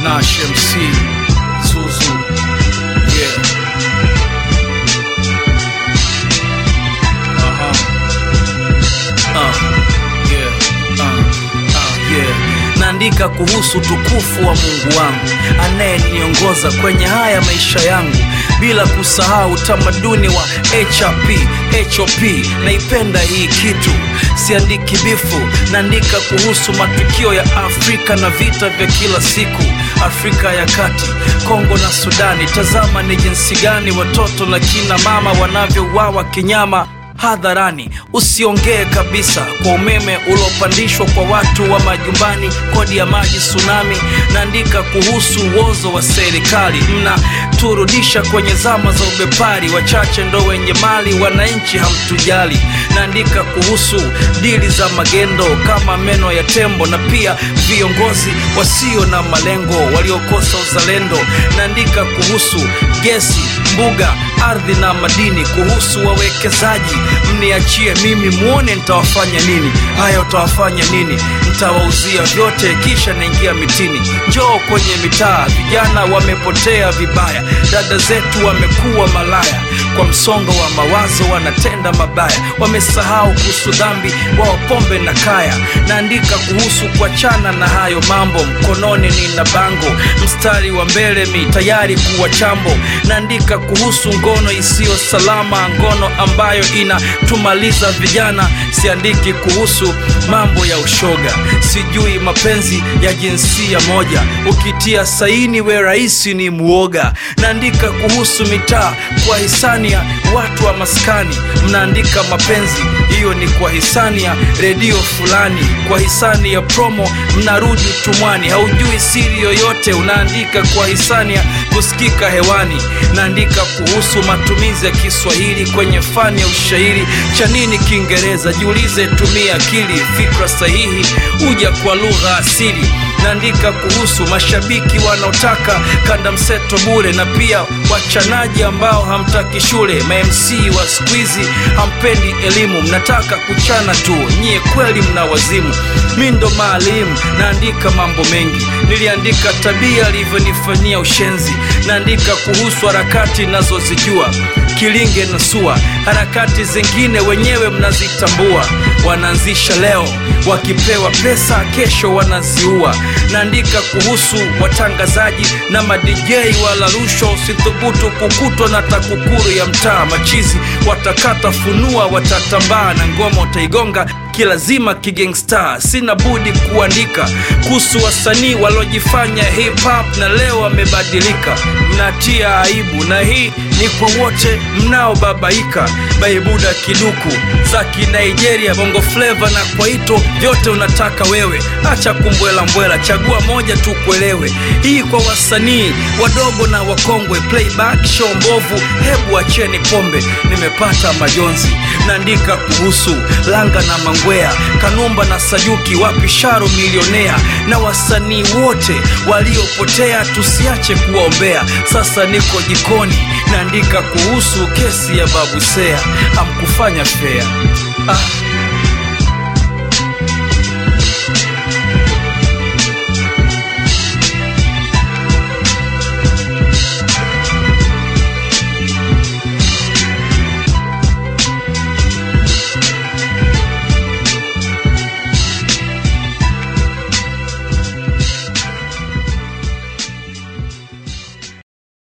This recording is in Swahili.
Nash MC Zuzu yeah. Aha. Uh, yeah. Uh, uh, yeah. Naandika kuhusu tukufu wa Mungu wangu anayeniongoza kwenye haya maisha yangu, bila kusahau utamaduni wa HRP, HOP. Naipenda hii kitu, siandiki bifu, naandika kuhusu matukio ya Afrika na vita vya kila siku, Afrika ya Kati, Kongo na Sudani. Tazama ni jinsi gani watoto na kina mama wanavyouawa kinyama hadharani. Usiongee kabisa kwa umeme uliopandishwa kwa watu wa majumbani, kodi ya maji, tsunami. Naandika kuhusu uozo wa serikali, mnaturudisha kwenye zama za ubepari. Wachache ndo wenye mali, wananchi hamtujali. Naandika kuhusu dili za magendo kama meno ya tembo, na pia viongozi wasio na malengo waliokosa uzalendo. Naandika kuhusu gesi, mbuga, ardhi na madini, kuhusu wawekezaji mniachie mimi muone nitawafanya nini. Haya, utawafanya nini? Nitawauzia vyote, kisha naingia mitini. Njoo kwenye mitaa, vijana wamepotea vibaya, dada zetu wamekuwa malaya, kwa msongo wa mawazo wanatenda mabaya, wamesahau kuhusu dhambi, wao pombe na kaya. Naandika kuhusu kuachana na hayo mambo, mkononi nina bango, mstari wa mbele mi tayari kuwa chambo. Naandika kuhusu ngono isiyo salama, ngono ambayo inatumaliza vijana. Siandiki kuhusu mambo ya ushoga, sijui mapenzi ya jinsia moja. Ukitia saini we rahisi ni muoga. Naandika kuhusu mitaa kwa hisani ya watu wa maskani, mnaandika mapenzi, hiyo ni kwa hisani ya redio fulani, kwa hisani ya promo mnarudi utumwani. Haujui siri yoyote, unaandika kwa hisani ya kusikika hewani. Naandika kuhusu matumizi ya Kiswahili kwenye fani ya ushairi. Cha nini Kiingereza? Jiulize, tumia akili, fikra sahihi huja kwa lugha asili. Naandika kuhusu mashabiki wanaotaka kanda mseto bure, na pia wachanaji ambao hamtaki shule. Ma-MC wa siku hizi hampendi elimu, mnataka kuchana tu, nyie kweli mna wazimu. Mi ndo maalimu, naandika mambo mengi. Niliandika tabia alivyonifanyia ushenzi, naandika kuhusu harakati nazozijua Kilinge na SUA, harakati zingine wenyewe mnazitambua. Wanaanzisha leo, wakipewa pesa kesho wanaziua. Naandika kuhusu watangazaji na madj wala rushwa. Usithubutu kukutwa na TAKUKURU ya mtaa. Machizi watakata funua, watatambaa na ngoma utaigonga kilazima kigangsta. Sina budi kuandika kuhusu wasanii walojifanya hip hop na leo wamebadilika. Mnatia aibu, na hii ni kwa wote mnaobabaika. Baibuda kiduku za Kinigeria, bongo fleva na kwaito, vyote unataka wewe. Acha kumbwela mbwela, chagua moja tu kuelewe. Hii kwa wasanii wadogo na wakongwe, playback show mbovu, hebu acheni pombe. Nimepata majonzi, naandika kuhusu Langa na Mangwea, Kanumba na Sayuki, wapi Sharo milionea, na wasanii wote waliopotea, tusiache kuwaombea. Sasa niko jikoni, naandika kuhusu kesi ya Babu Seya, hamkufanya fea ah.